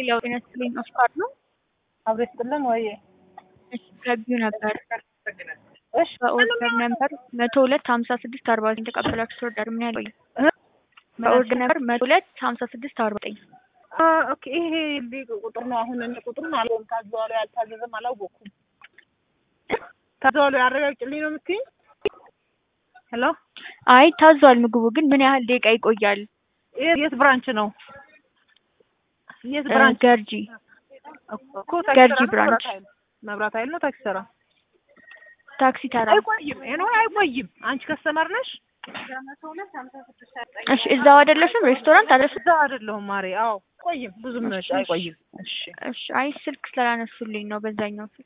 ሌላው ጤና ይስጥልኝ አስኳር ነው። አብሮ ይስጥልን ወይ? እሺ ገቢው ነበር እሺ በኦርደር ነበር መቶ ሁለት ሀምሳ ስድስት አርባ ዘጠኝ ተቀበላችሁ ኦርደር ምን ያህል ቆየ? እ? በኦርደር ነበር መቶ ሁለት ሀምሳ ስድስት አርባ ዘጠኝ አ ኦኬ ይሄ ሊቅ ቁጥር ነው። አሁን እኔ ቁጥሩን አልሆን ታዘዋሉ ያልታዘዘም አላወኩም። ታዘዋሉ ያረጋግጭልኝ ነው የምትይኝ? ሄሎ አይ ታዟል ምግቡ ግን ምን ያህል ደቂቃ ይቆያል? የት የት ብራንች ነው? የት እ ብራንች ገርጂ እኮ ታክሲ ገርጂ ተራ ነው ብራንች። መብራት ኃይል መብራት ኃይል ነው ታክሲ ተራ ታክሲ ተራ አይቆይም። ይሄ አይቆይም። አንቺ ከስተመር ነሽ? እሺ እዛው አይደለሽም ሬስቶራንት አይደለሽም? እዛ አይደለሁም ማሬ። አዎ አይቆይም፣ ብዙም ነጭ አይቆይም። እሺ እሺ አይ ስልክ ስላላነሱልኝ ነው በዛኛው ስልክ